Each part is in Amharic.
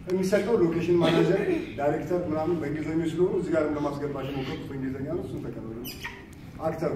የሚሰጠው ሎኬሽን ማናጀር፣ ዳይሬክተር ምናምን በእንግሊዝኞች ስለሆኑ እዚህ ጋር ለማስገባት የሞከርኩት በእንግሊዝኛ ነው። እሱን ተቀበሉ። አክተሩ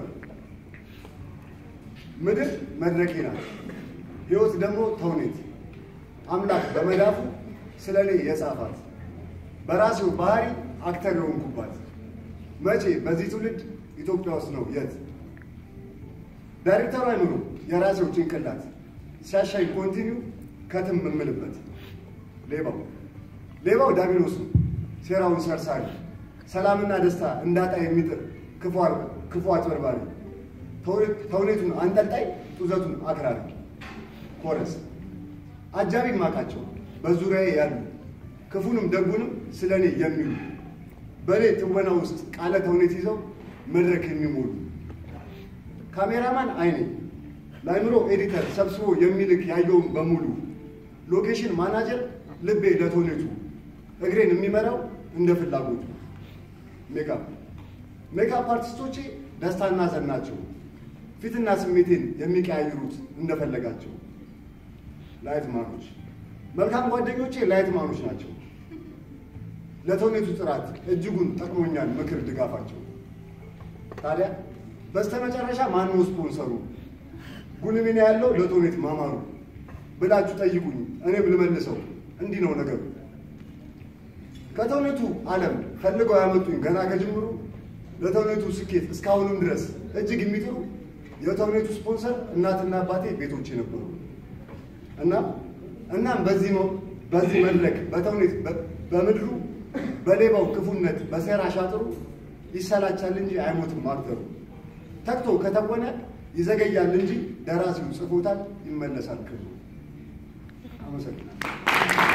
ምድር መድረኬ ናት፣ ህይወት ደግሞ ተውኔት። አምላክ በመዳፉ ስለ እኔ የጻፋት በራሴው ባህሪ አክተር የሆንኩባት መቼ በዚህ ትውልድ ኢትዮጵያ ውስጥ ነው የት ዳይሬክተሩ አይምሮ የራሴው ጭንቅላት ሲያሻይ ኮንቲኒው ከትም የምልበት ሌባው ሌባው ዳቢሎስ ነው ሴራውን ሰርሳሪ ሰላምና ደስታ እንዳጣ የሚጥር ክፉ አጭበርባሪ ተውኔቱን አንጠልጣይ ጡዘቱን አክራሪ ኮረስ አጃቢ ማቃቸው በዙሪያዬ ያሉ ክፉንም ደጉንም ስለ እኔ የሚሉ በእኔ ትወና ውስጥ ቃለ ተውኔት ይዘው መድረክ የሚሞሉ ካሜራማን አይኔ ለአይምሮ ኤዲተር ሰብስቦ የሚልክ ያየውን በሙሉ ሎኬሽን ማናጀር ልቤ ለተውኔቱ እግሬን የሚመራው እንደ ፍላጎቱ ሜካፕ ሜካፕ አርቲስቶቼ ደስታና ዘን ናቸው። ፊትና ስሜቴን የሚቀያይሩት እንደፈለጋቸው። ላይት ማኖች መልካም ጓደኞቼ ላይት ማኖች ናቸው። ለተውኔቱ ጥራት እጅጉን ጠቅሞኛል ምክር ድጋፋቸው። ታዲያ በስተመጨረሻ ማነው ስፖንሰሩ? ጉልሚና ያለው ለተውኔት ማማሩ ብላችሁ ጠይቁኝ፣ እኔም ልመልሰው እንዲህ ነው ነገሩ። ከተውኔቱ ዓለም ፈልገው ያመጡኝ ገና ከጅምሩ ለተውኔቱ ስኬት እስካሁንም ድረስ እጅግ የሚጥሩ የተውኔቱ ስፖንሰር እናትና አባቴ ቤቶቼ ነበሩ። እናም እናም በዚህ ነው በዚህ መድረክ በተውኔት በምድሩ በሌባው ክፉነት በሴራ ሻጥሩ ይሰላቻል እንጂ አይሞትም አክተሩ። ተግቶ ከተወነ ይዘገያል እንጂ ደራሲው ጽፎታል፣ ይመለሳል ክብሩ። አመሰግናለሁ።